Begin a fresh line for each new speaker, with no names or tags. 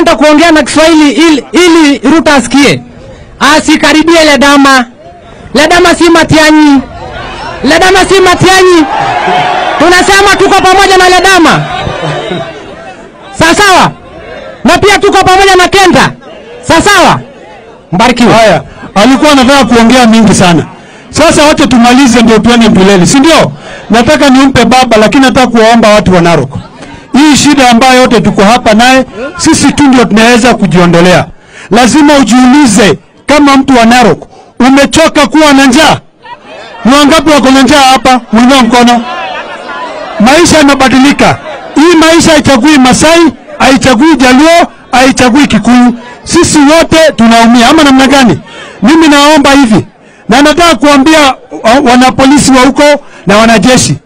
nataka kuongea na Kiswahili ili, ili Ruto asikie. Asikaribie Ledama. Ledama si Matiang'i. Ledama si Matiang'i. Tunasema tuko pamoja na Ledama. Sawa sawa. Na pia tuko pamoja na Kenta. Sawa sawa. Mbarikiwe.
Haya, alikuwa anataka kuongea mingi sana. Sasa wacha tumalize ndio tuende mbeleni, si ndio? Nataka nimpe baba, lakini nataka kuwaomba watu wa Narok, hii shida ambayo yote tuko hapa naye, sisi tu ndio tunaweza kujiondolea. Lazima ujiulize kama mtu wa Narok, umechoka kuwa na njaa? Ni wangapi wako na njaa hapa? Mwinua mkono. Maisha yamebadilika. Hii maisha haichagui Masai, haichagui Jaluo, haichagui Kikuyu. Sisi wote tunaumia, ama namna gani? Mimi naomba hivi, na nataka kuambia uh, wanapolisi wa huko na wanajeshi,